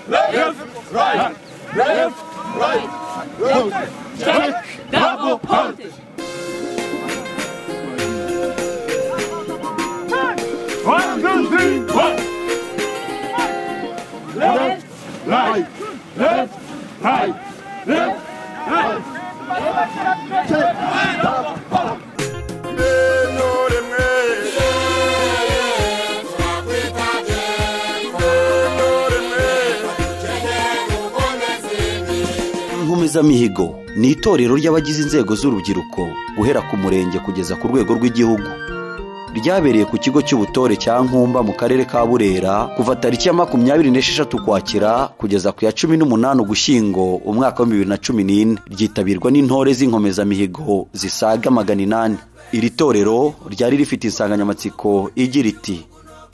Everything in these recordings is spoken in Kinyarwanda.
Left, right, left, right, left, check, double punch. One, two, three, one. Left, right, left, right, left. inkomezamihigo ni itorero ry'abagize inzego z'urubyiruko guhera ku murenge kugeza ku rwego rw'igihugu ryabereye ku kigo cy'ubutore cya nkumba mu karere ka burera kuva tariki ya makumyabiri n'esheshatu ukwakira kugeza ku ya cumi n'umunani ugushyingo umwaka wa bibiri na cumi n'ine ryitabirwa n'intore z'inkomezamihigo zisaga magana inani iri torero ryari rifite insanganyamatsiko igira iti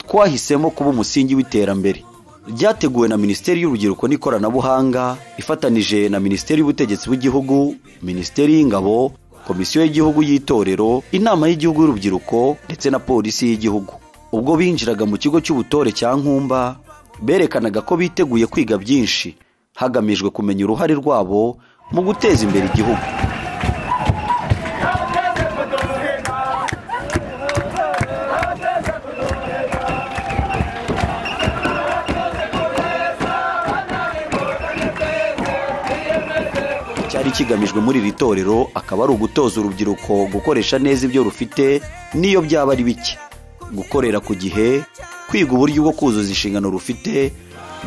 twahisemo kuba umusingi w'iterambere ryateguwe na minisiteri y'urubyiruko n'ikoranabuhanga ifatanije na minisiteri y'ubutegetsi bw'igihugu minisiteri y'ingabo komisiyo y'igihugu y'itorero inama y'igihugu y'urubyiruko ndetse na polisi y'igihugu ubwo binjiraga mu kigo cy'ubutore cya nkumba berekanaga ko biteguye kwiga byinshi hagamijwe kumenya uruhare rwabo mu guteza imbere igihugu cyari kigamijwe muri iri torero akaba ari ugutoza urubyiruko gukoresha neza ibyo rufite n'iyo byaba ari bike gukorera ku gihe kwiga uburyo bwo kuzuza inshingano rufite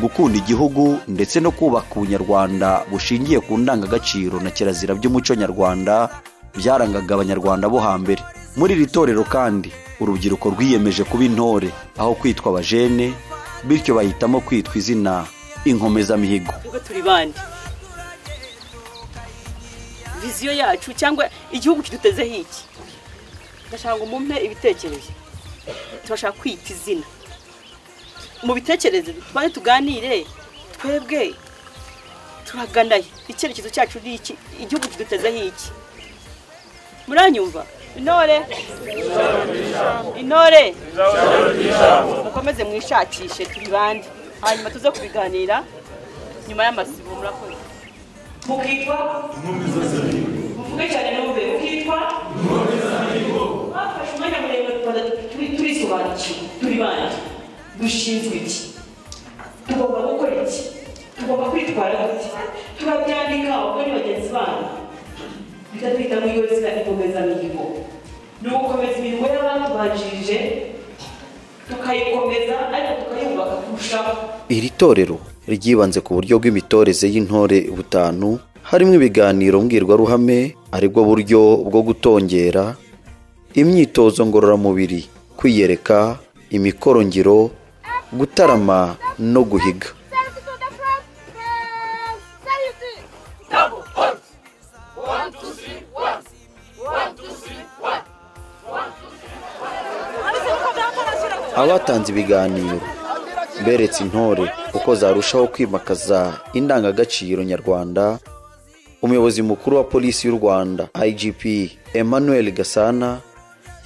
gukunda igihugu ndetse no kubaka ubunyarwanda bushingiye ku ndangagaciro na kirazira by'umuco nyarwanda byarangaga abanyarwanda bo hambere muri iri torero kandi urubyiruko rwiyemeje kuba intore aho kwitwa abajene bityo bahitamo kwitwa izina inkomezamihigo twebwe turi bande viziyo yacu cyangwa igihugu kidutezeho iki ndashaka ngo mumpe ibitekerezo tubashaka kwita izina mu bitekerezo tubanze tuganire twebwe turaganaye icyerekezo cyacu ni iki igihugu kidutezeho iki muranyumva intore intore mukomeze mwishakishe turi bande hanyuma tuze kubiganira nyuma y'amasibo murakoze mukitwa muvuge cyane numve mukitwa bafashe umwanya muremure tubanza turi- turisobanukiwe turi bande dushinzwe iki tugomba gukora iki tugomba kwitwara gute turabyandika ubwo ni bagenzi banyu bita twita mu yozina inkomezamihigo ni ugukomeza imihigo y'abatubanjirije tukayikomeza ariko tukayubaka kurushaho iri torero ryibanze ku buryo bw'imitoreze y'intore butanu harimo ibiganiro mbwirwaruhame aribwo buryo bwo gutongera imyitozo ngororamubiri kwiyereka imikorongiro gutarama no guhiga Service to the front. Press. Safety. abatanze ibiganiro beretse intore uko zarushaho kwimakaza indangagaciro nyarwanda umuyobozi mukuru wa polisi y'u rwanda igp emmanuel gasana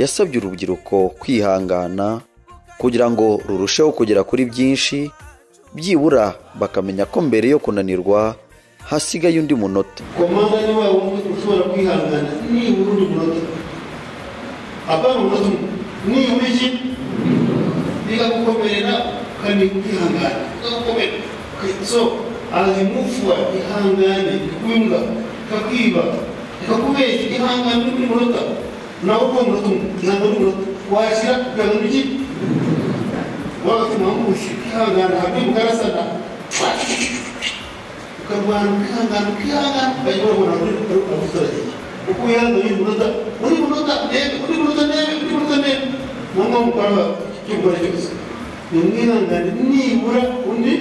yasabye urubyiruko kwihangana kugira ngo rurusheho kugera kuri byinshi byibura bakamenya ko mbere yo kunanirwa hasigaye undi munota komanda ni wa wundi ushobora kwihangana nibura undi munota apana umunota umwe nibura iki bikagukomerera kandi kwihangana bikagukomera so azimufua ihangane ikumbwa kakwiba kakubeshya ihangane undi munota nawe uko munota umwe ihangane undi munota washyira kugira iki wagatuma ngushye kwihangana habyo mukarasana ukarwara ukihangana ukihangana bagera ubona muri abaturage uko wihangana uri munota uri munota ndebe uri munota ndebe uri munota ndebe mu ngo mukora icyo ukora cyose ni mwihangane nibura undi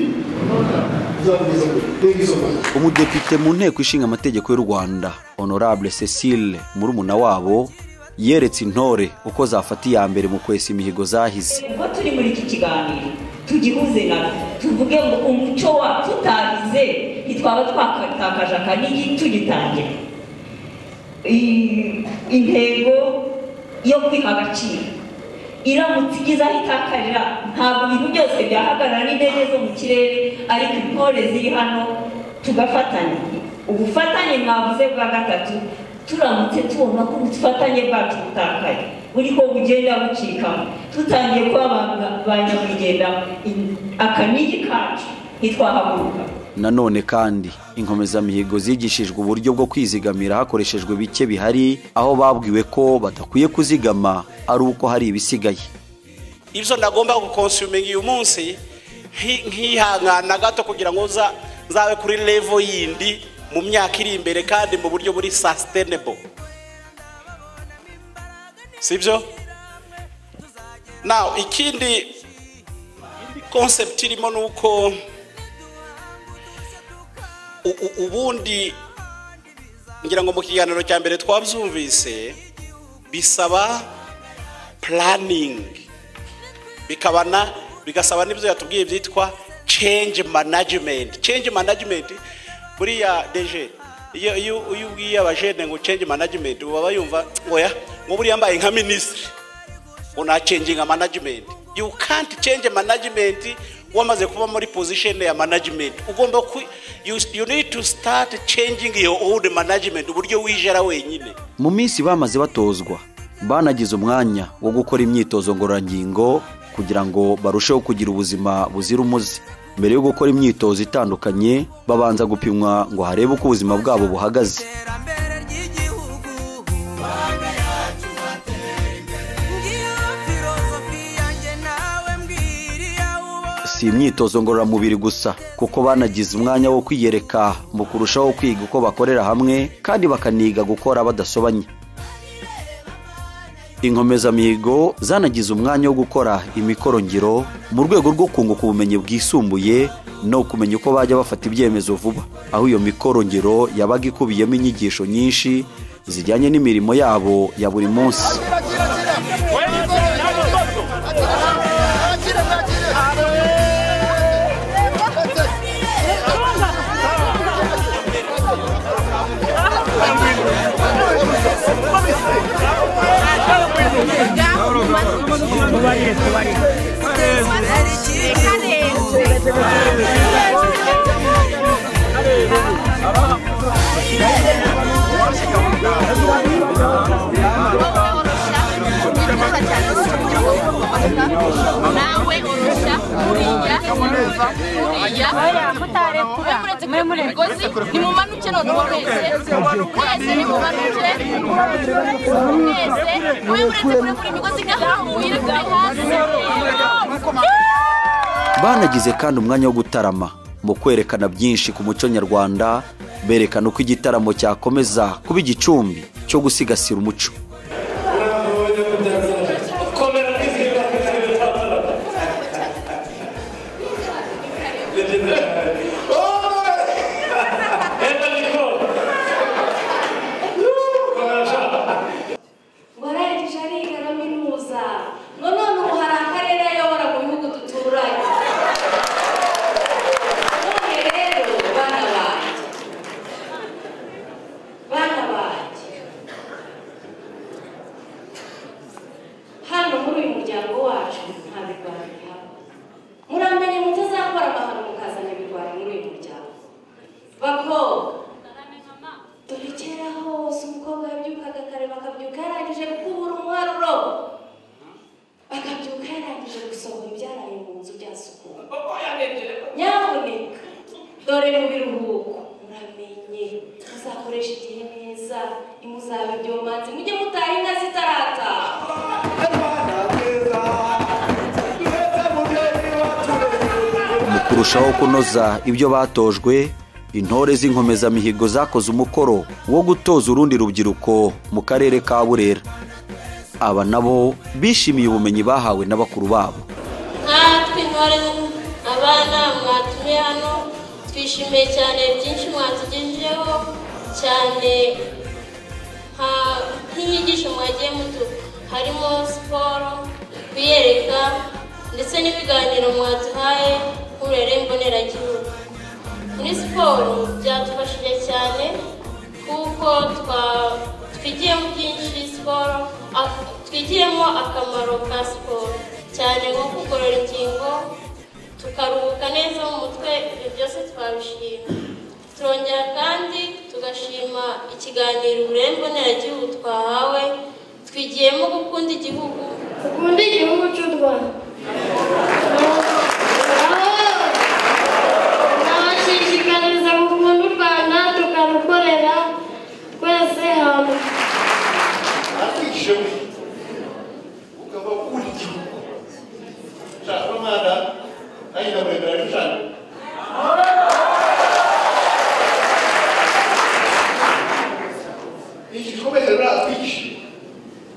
uzakugeza kure mbega izo mana umudepite mu nteko ishinga amategeko y'u rwanda honorable cecile murumuna wabo yeretse intore uko zafata iya mbere mu kwesa imihigo zahize ubwo turi muri iki kiganiro tugihuze na tuvuge ngo umuco wacu tutabize ntitwaba twakatakaje akanigi tugitangira I- intego yo kwiha agaciro iramutse igeze aho itakarira ntabwo ibintu byose byahagarara n'indege zo mu kirere ariko intore ziri hano tugafatanya ubufatanye mwavuze bwa gatatu turamutse tubona ko ubufatanye bwacu butakaye buriho bugenda bucikamo tutangiye kuba ba- ba nyamugenda in- akanigi kacu ntitwahaguruka nanone kandi inkomezamihigo zigishijwe uburyo bwo kwizigamira hakoreshejwe bike bihari aho babwiwe ko badakwiye kuzigama ari uko hari ibisigaye ibyo nagomba gukonsuminga uyu munsi nki- nkihangana gato kugira ngo nza- nzabe kuri levo yindi mu myaka iri imbere kandi mu buryo buri sasitenebo si byo nawe ikindi konsepti irimo ni uko u- u- ubundi ngira ngo mu kiganiro cya mbere twabyumvise bisaba puraningi bikabana bigasaba n'ibyo yatubwiye byitwa change management change management buriya deje iyo iyo iyo ubwiye abajene ngo change management ubu baba yumva ngo ya ngo buriya mbaye nka minisitiri ngo na changinga management you can't change management wamaze kuba muri position ya management ugomba ku you, you need to start changing your own management uburyo wijera wenyine mu minsi bamaze batozwa banagize umwanya wo gukora imyitozo ngororangingo kugira ngo barusheho kugira ubuzima buzira umuze mbere yo gukora imyitozo itandukanye babanza gupimwa ngo harebe uko ubuzima bwabo buhagaze iterambere ry'igihugu ngiyo filozofi yanjye nawe mbwira iyo ubonye si imyitozo ngororamubiri gusa kuko banagize umwanya wo kwiyereka mu kurushaho kwiga uko bakorera hamwe kandi bakaniga gukora badasobanye inkomezamihigo zanagize umwanya wo gukora imikorongiro mu rwego rwo kunguka ubumenyi bwisumbuye no kumenya uko bajya bafata ibyemezo vuba aho iyo mikorongiro yabaga ikubiyemo inyigisho nyinshi zijyanye n'imirimo yabo ya buri munsi ari icy'igihugu nawe urusha uriya uriya mwe muretse kure mu migozi nimumanuke noneho mwese mwese nimumanuke mwese mwe muretse kure mu migozi ngaha muyire kure hasi banagize kandi umwanya wo gutarama mu kwerekana byinshi ku muco nyarwanda berekana uko igitaramo cyakomeza kuba igicumbi cyo gusigasira umuco warangije ariga na minuza none ubu hari akarere ayobora mu bihugu duturanye none rero bana banjye bana banjye hano muri uyu muryango wacu nta birwara bihaba muramenye mutazakora amahano mukazana ibirwara muri uyu muryango bakobwa dore kera hose umukobwa yabyukaga kare bakabyuka yarangije gukubura umwaruro bakabyuka yarangije gusohora ibyaraye mu nzu byasukuwe nyamuneka dore mu biruhuko muramenye muzakoresha igihe neza ntimuzabe ibyomanzi mujye mutaha inka zitarataha mu kurushaho kunoza ibyo batojwe intore z'inkomezamihigo zakoze umukoro wo gutoza urundi rubyiruko mu karere ka burera aba nabo bishimiye ubumenyi bahawe na bakuru babo nkatwe intore abana mwatumiye hano twishimiye cyane byinshi mwatugejejeho cyane nka- nk'inyigisho mwagiye mutu harimo siporo kwiyereka ndetse n'ibiganiro mwaduhaye nk'urere mboneragihugu muri siporo byadufashije cyane kuko twa twigiyemo byinshi siporo aho twigiremo akamaro ka siporo cyane nko kugorora ingingo tukaruhuka neza mu mutwe ibyo byose twabishima turongera kandi tugashima ikiganiro uburere mboneragihugu twahawe twigiyemo gukunda igihugu Ukunde igihugu cy'u Rwanda. Nabashishikariza gukunda u Rwanda tukarukorera twese hamwe. akishoboye ukaba ukunda igihugu ushaka umwana nayo ndamuremera arashushanya iki gikomeye rero atwigisha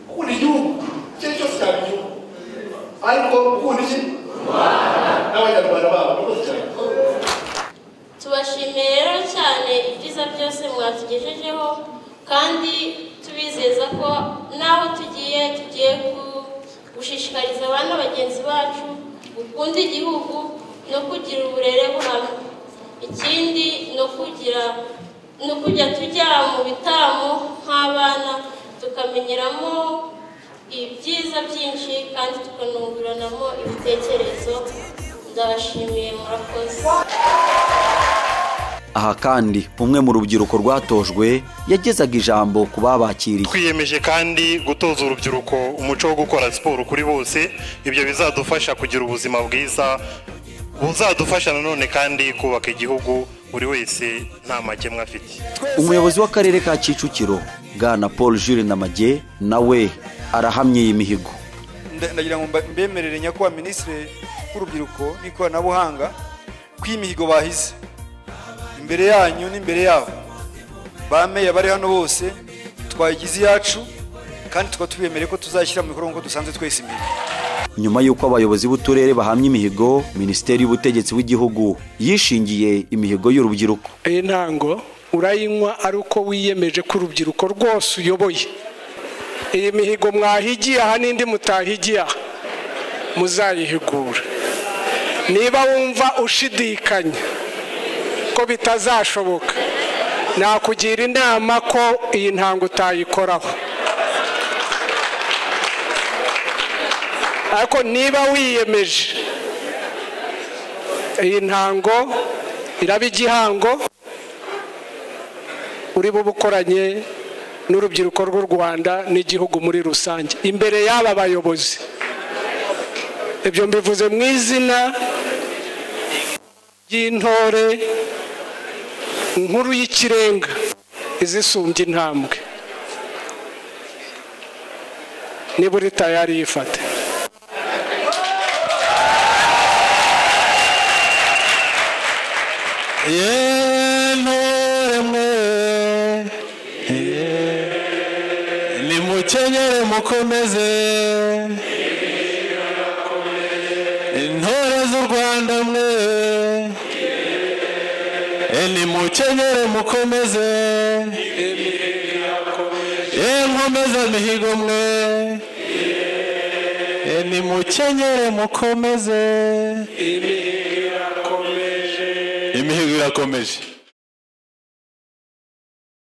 gukunda igihugu icyo ari cyo cyose cyaba igihugu ariko gukunda iki n'abanyarwanda babo rwose cyane tubashimiye rero cyane ibyiza byose mwatugejejeho kandi tubizeza ko n'aho tugiye tugiye ku- gushishikariza abana bagenzi bacu gukunda igihugu no kugira uburere buhamye ikindi no kugira no kujya tujya mu bitaramo nk'abana tukamenyeramo ibyiza byinshi kandi tukanunguranamo ibitekerezo ndabashimiye murakoze aha kandi umwe mu rubyiruko rwatojwe yagezaga ijambo ku babakiriye twiyemeje kandi gutoza urubyiruko umuco wo gukora siporo kuri bose ibyo bizadufasha kugira ubuzima bwiza buzadufasha nanone kandi kubaka igihugu buri wese nta makemwa afite umuyobozi w'akarere ka kicukiro bwana paul jules namage nawe arahamye iyi mihigo nda- ndagira ngo mba- mbemerere nyakubahwa minisitiri w'urubyiruko n'ikoranabuhanga ko iyi mihigo bahize imbere yanyu n'imbere yabo ba meya bari hano bose twayigize iyacu kandi tukaba tubemereye ko tuzashyira mu bikorwa nk'uko dusanzwe twese imbere nyuma y'uko abayobozi b'uturere bahamye imihigo minisiteri y'ubutegetsi bw'igihugu yishingiye imihigo y'urubyiruko intango urayinywa ari uko wiyemeje ko urubyiruko rwose uyoboye iyi mihigo mwahigiye aha n'indi mutahigiye aha muzayihigura niba wumva ushidikanya ko bitazashoboka nakugira inama ko iyi ntango utayikoraho ariko niba wiyemeje iyi ntango iraba igihango uri bube ukoranye n'urubyiruko rw'u rwanda n'igihugu muri rusange imbere y'aba bayobozi ibyo mbivuze mu izina ry'intore nkuru y'ikirenga izisumbye intambwe niba uri tayari yifate yentore mwe nimukenyere mukomeze intore z'u rwanda mwe nimukenyere mukomeze yenkomeza mihigo mwe nimukenyere mukomeze imihigo irakomeje